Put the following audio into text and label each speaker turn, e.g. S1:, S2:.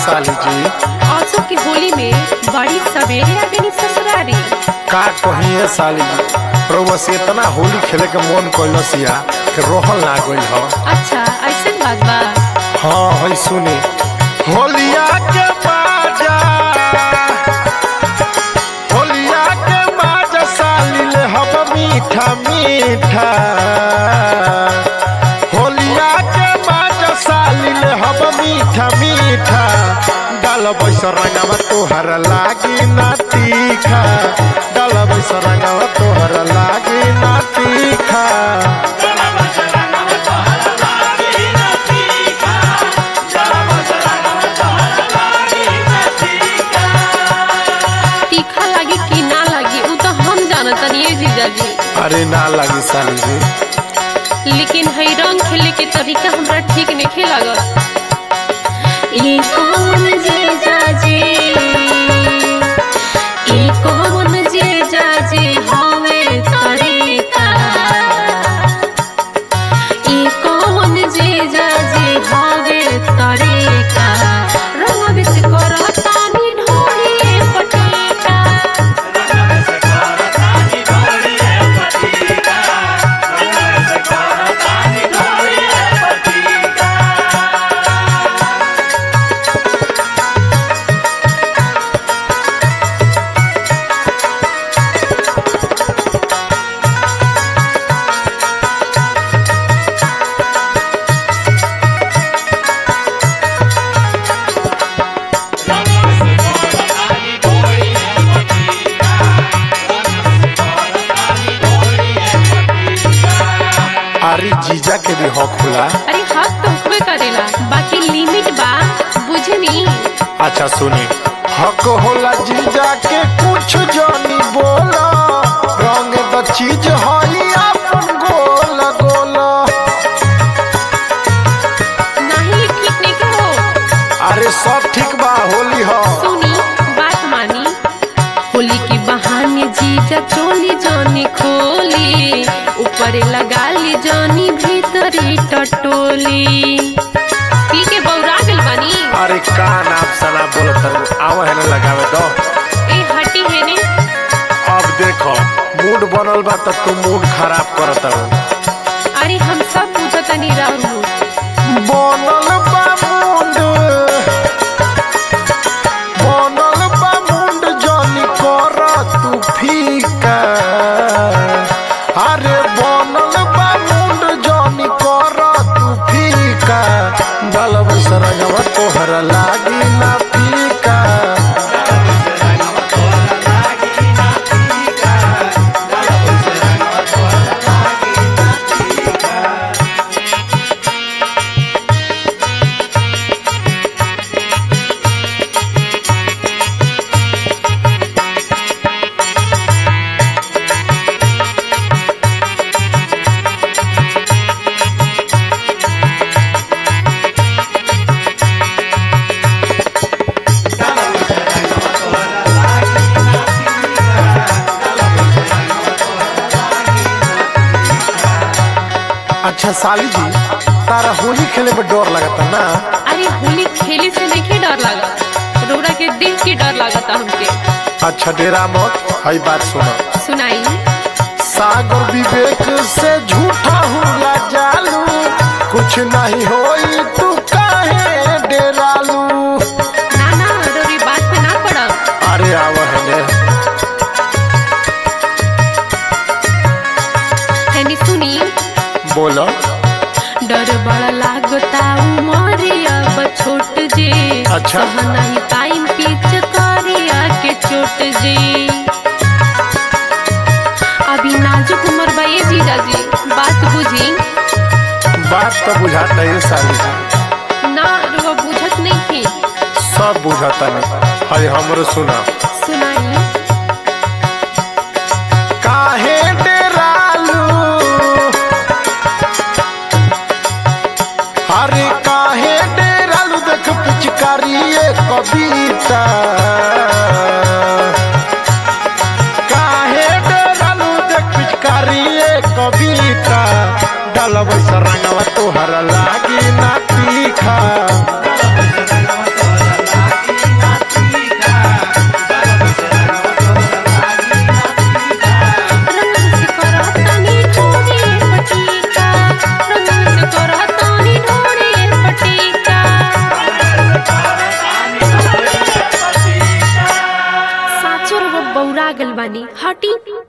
S1: साली जी
S2: औसो की होली में बड़ी सवेरे आ गई ससुरारी
S1: का कहिए साली जी रउआ से इतना होली खेले के मन कैलस या कि रोहल ना गइल ह
S2: अच्छा ऐसे बात बा
S1: हाँ है सुने होलिया के बाजा होलिया के बाजा साली ले हब मीठा मीठा होलिया के बाजा साली ले हब मीठा मीठा डाल बैस रंगवा तोहर लागी ना तीखा डाल बैस रंगवा तोहर लागी ना तीखा
S2: तीखा लगी कि ना लगी उ तो हम जानत नहीं जीजाजी
S1: अरे ना लगी साली जी
S2: लेकिन हई रंग खेले के तरीका हमरा ठीक नहीं लागल ई कौन जीजाजी ई कौन जीजाजी हवे तरीका ई कौन जीजाजी हवे तरीका रंग बिस करता नी ढोली पटेका
S1: अरे जीजा के भी हक होला
S2: अरे हक तो हुक्मे करेला बाकी लिमिट बा बुझे नी
S1: अच्छा सुनी हक होला जीजा के कुछ जानी बोला रंग द चीज हई अपन गोल गोल
S2: नहीं ठीक नहीं के हो
S1: अरे सब ठीक बा होली हो
S2: सुनी बात मानी होली के बहाने जीजा चोली जानी खोली ऊपर लगा ली जानी भीतरी टटोली पी के बौरा गल बानी
S1: अरे का नाम सना बोलत हूँ आवा है ना लगावे दो
S2: ए हटी है ने
S1: अब देखो मूड बनल बा त तू मूड खराब करत हूँ
S2: अरे हम सब पूछता नहीं रहू
S1: बनल बा मुंड बनल बा मुंड जानी कर तू फीका अरे बनल बा मुंड जानी कर तू फीका डलब सरगवा तोहर लागी ना फीका अच्छा साली जी तारा होली खेले में डर लगता ना
S2: अरे होली खेले से नहीं डर लगा रोड़ा के देख के डर लगता हमके
S1: अच्छा डेरा मत हई बात सुनो
S2: सुनाई
S1: सागर विवेक से झूठा हुआ जालू कुछ नहीं होई तू काहे डेरालू
S2: ना ना रोरी बात पे ना पड़ा
S1: अरे आव है ने
S2: हैनी सुनी
S1: बोलो
S2: डर बड़ा लागता उमरे अब छोट जे
S1: अच्छा।
S2: सह नहीं टाइम पीछ करिया के चोट जे अभी नाजुक उम्र बा ये जीजा जी बात बुझी
S1: बात तो बुझाता है साली जी
S2: ना रुआ बुझत नहीं थी
S1: सब बुझाता नहीं हई हमरो सुना
S2: सुनाई
S1: काहे डेरालू अरे काहे डेरालू देख पिचकारी कविता काहे डेरालू देख पिचकारी कविता डलब रंगवा तोहर लागी ना तीखा
S2: गल बानी हटी